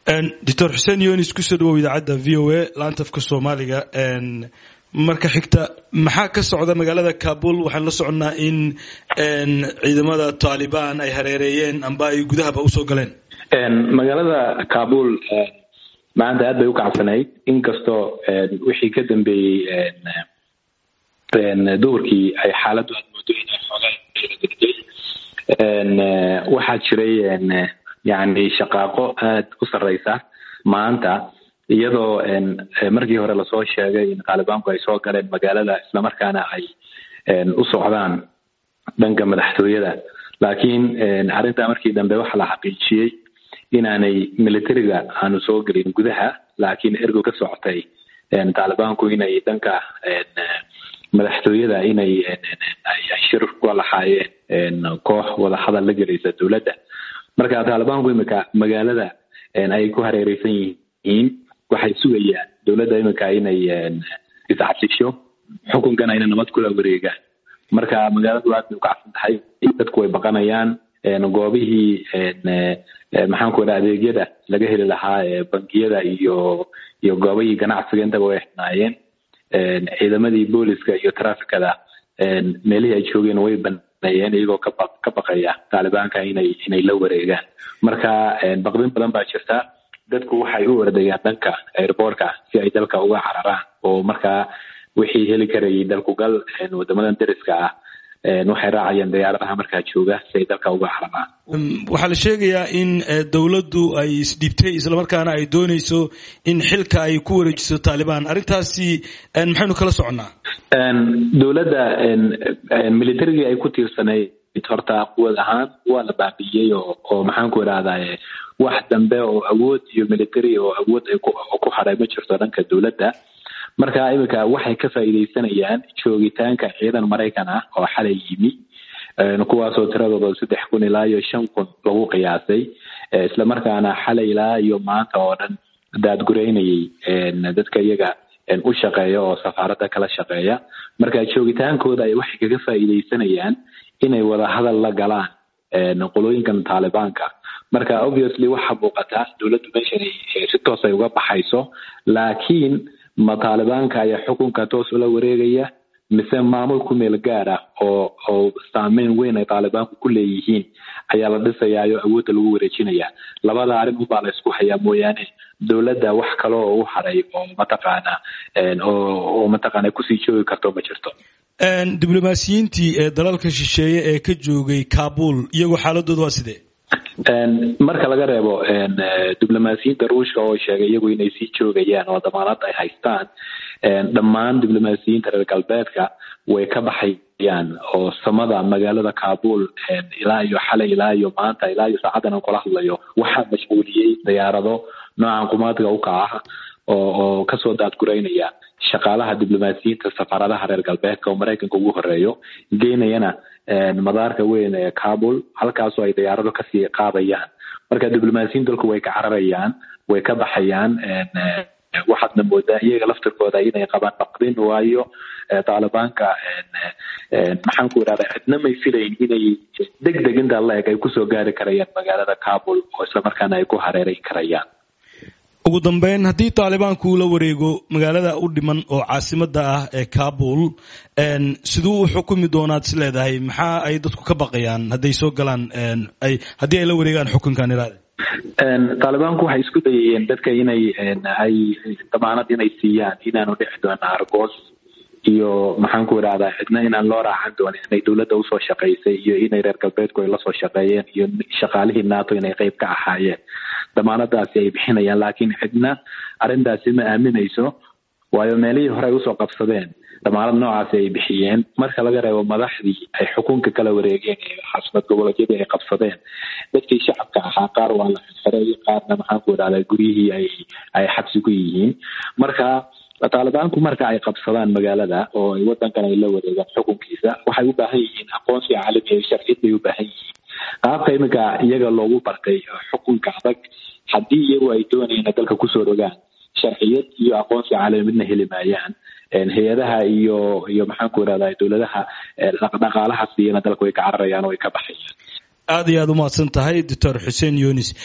doctor xuseen yonis kusoo dhawow idaacadda v o a laantafka soomaaliga marka xigta maxaa ka socda magaalada kabul waxaan la soconnaa in ciidamada taalibaan ay hareereeyeen amba ay gudahaba usoo galeen magaalada kabul maanta aad bay u kacsanayd inkastoo wixii ka dambeeyey duhurkii ay xaaladdu aad moodo inay xoogaa degday waxaa jiray yani shaqaaqo aad u sarreysa maanta iyadoo markii hore lasoo sheegay in taalibaanku ay soo galeen magaalada islamarkaana ay u socdaan dhanka madaxtooyada laakiin arrintaa markii dambe waxaa la xaqiijiyey inaanay militariga aanu soo gelin gudaha laakiin ergo ka socotay taalibaanku inay dhanka madaxtooyada inay shir kula lahaayeen koox wadahadal la gelaysa dowladda marka taalibaanku imika magaalada ay ku hareereysan yihiin waxay sugayaan dowladda imika inay iscasisho xukunkana inay nabad kula wareegaan marka magaaladu aad bay ukacsan tahay dadku way baqanayaan goobihii maxaanku ida adeegyada laga heli lahaa bangiyada iyo iyo goobihii ganacsiga intaba way xinaayeen ciidamadii booliska iyo trafikada meelihii ay joogeen way baneeyeen iyagoo kaba ka baqaya taalibaanka inay inay la wareegaan marka baqdin badan baa jirta dadku waxay u ordayaan dhanka airboortka si ay dalka uga cararaan oo markaa wixii heli karayay dalkugal wadamadan dariska ah waxay raacayaan diyaaradaha markaa jooga si ay dalka uga cararaan waxaa la sheegayaa in dowladdu ay isdhibtay islamarkaana ay dooneyso in xilka ay ku wareejiso taalibaan arrintaasi maxaynu kala soconnaa dowladda militarigii ay ku tiirsanayd horta quwad ahaan waa la baabiiyey oo oo maxaanku idhahdaye wax dambe oo awood iyo military oo awood ay ku hadhay ma jirto dhanka dowladda marka iminka waxay ka faa'iidaysanayaan joogitaanka ciidan maraykan ah oo xalay yimi kuwaasoo tiradooda saddex kun ilaa iyo shan kun lagu qiyaasay islamarkaana xalay ilaa iyo maanta oo dhan daadgureynayay dadka iyaga u shaqeeya oo safaaradda kala shaqeeya marka joogitaankooda ay waxay kaga faa'iidaysanayaan inay wada hadal la galaan qolooyinkan taalibaanka marka obviously waxaa muuqata dowladdu meeshan si toos ay uga baxayso laakiin ma taalibaanka ayaa xukunka toos ula wareegaya mise maamul ku meel gaar ah oo oo saameyn weyn ay taalibaanku ku leeyihiin ayaa la dhisayaayo awoodda lagu wareejinaya labada arrin unbaa la isku hayaa mooyaane dowladda wax kale oo u hadhay oo mataqaana oo mataqaana kusii joogi karto ma jirto diblomaasiyiintii ee dalalka shisheeye ee ka joogay kabul iyagoo xaaladooda waa sidee marka laga reebo diblomaasiyiinta ruushka oo sheegay iyagu inay sii joogayaan oo damaanad ay haystaan dhammaan diblomaasiyiinta reer galbeedka way ka baxayaan oo samada magaalada kabul ilaa iyo xalay ilaa iyo maanta ilaa iyo saacadan aan kula hadlayo waxaa mashquuliyey diyaarado noocan qumaadka u kaca oo oo kasoo daadgureynaya shaqaalaha diblomaasiyiinta safaaradaha reer galbeedka oo maraykanka ugu horeeyo geynayana madaarka weyn ee kabul halkaasoo ay diyaarado kasii qaadayaan marka diblomaasiyiin dalku way ka cararayaan way ka baxayaan waxaadna moodaa iyaga laftirkooda inay qabaan baqdin waayo taalibaanka maxaanku idhahda cidna may filayn inay deg deg intaa la eg ay kusoo gaari karayaan magaalada kabul oo islamarkaana ay ku hareeray karayaan ugu dambeyn haddii taalibaanku uu la wareego magaalada u dhiman oo caasimada ah ee kabul siduu u xukumi doonaad is leedahay maxaa ay dadku ka baqayaan hadday soo galaan ay haddii ay la wareegaan xukunkan iraade taalibaanku waxay isku dayayeen dadka inay ay damaanad inay siiyaan inaanu dhici doona argoos iyo maxaanku idhahdaa cidna inaan loo raacan doonin inay dowladda usoo shaqaysay iyo inay reer galbeedku ay lasoo shaqeeyeen iyo shaqaalihii nato inay qeyb ka ahaayeen damaanadaasi ay bixinayaan laakiin cidna arrintaasi ma aaminayso waayo meelihii hore ay usoo qabsadeen damaanad noocaasi ay bixiyeen marka laga reebo madaxdii ay xukunka kala wareegeen ee xasimad goboleedyadii ay qabsadeen dadkii shacabka ahaa qaar waa la xirxiray qaarna maxaanku idhahdaa guryihii ay ay xabsi ku yihiin marka taalibaanku marka ay qabsadaan magaalada oo ay wadankan ay la wareegaan xukunkiisa waxay u baahan yihiin aqoonsi caalami iyo sharciyad bay u baahan yihiin qaabka iminka iyaga loogu bartay xukunka adag haddii iyagu ay doonayeen dalka kusoo rogaan sharciyad iyo aqoonsi caalami midna heli maayaan hay-adaha iyo iyo maxaanku irahdaa dowladaha dhaqaalaha siiyana dalka way ka cararayaan oo way ka baxayaan aad iyo aad umahadsan tahay doctor xuseen yunis